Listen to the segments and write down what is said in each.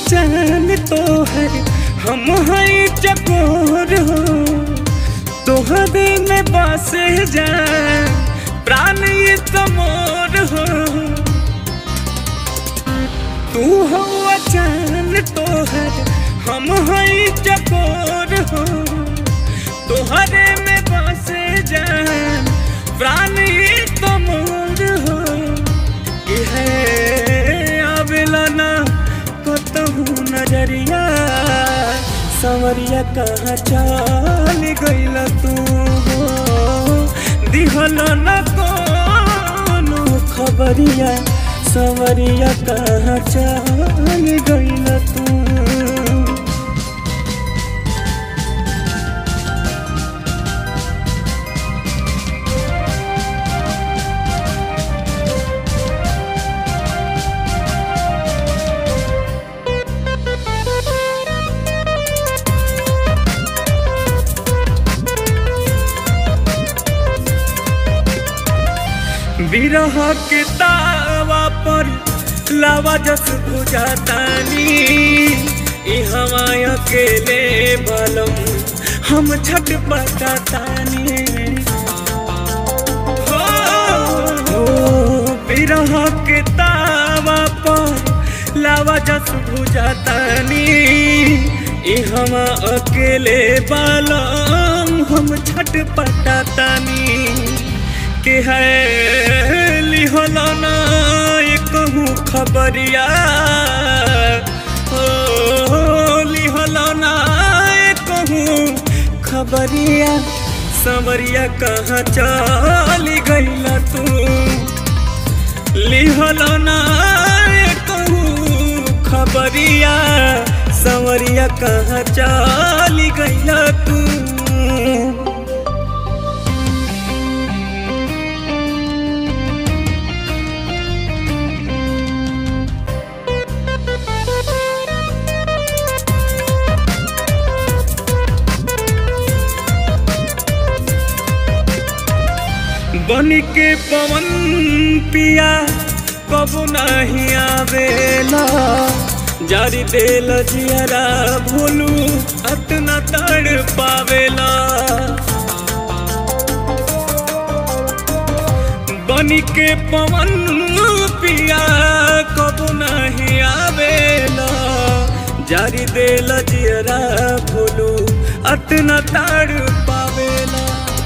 चान तोहर हम हई चकोर हो तोहरे में बसे जा प्राण ये तमोर हो तू हो चान तोहर हम हई चकोर हो तोहरे में बसे जा प्राण ये तमोर हो कि है आवेला ना कतहू नजरिया संवरिया कहाँ चल गइल तू हो दिहल न कोनो खबरिया संवरिया कहाँ चल गइल तू बिरह के तावा पर लावा जस बुझातानी ई हवा अकेले बलम हम छट पटातानी हो हो, बिरह के तावा पर लावा जस बुझातानी ई हवा अकेले बलम हम छट पटातानी के है लिहलाना कहूँ खबरिया ओ लिहलाना कहूँ खबरिया संवरिया कहाँ चली गईला तू लिहलाना कहूँ खबरिया संवरिया कहाँ चली गईला तू बन के पवन पिया कबू नहीं आवेला जारी देल जियरा भोलू अतना तड़ पावेला बन के पवन पिया कबू नहीं आवेला जारी देल जियरा भोलू अतना तड़ पावेला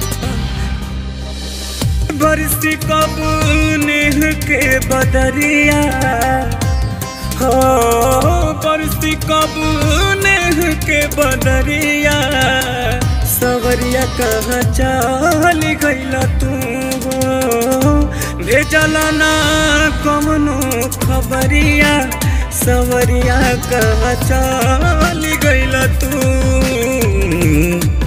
बरसी कब नेह के बदरिया हो बरसी कब नेह के बदरिया सवरिया कहाँ चल गइल तू हो भेजला ना कमनो खबरिया सवरिया कहाँ चल गइल तू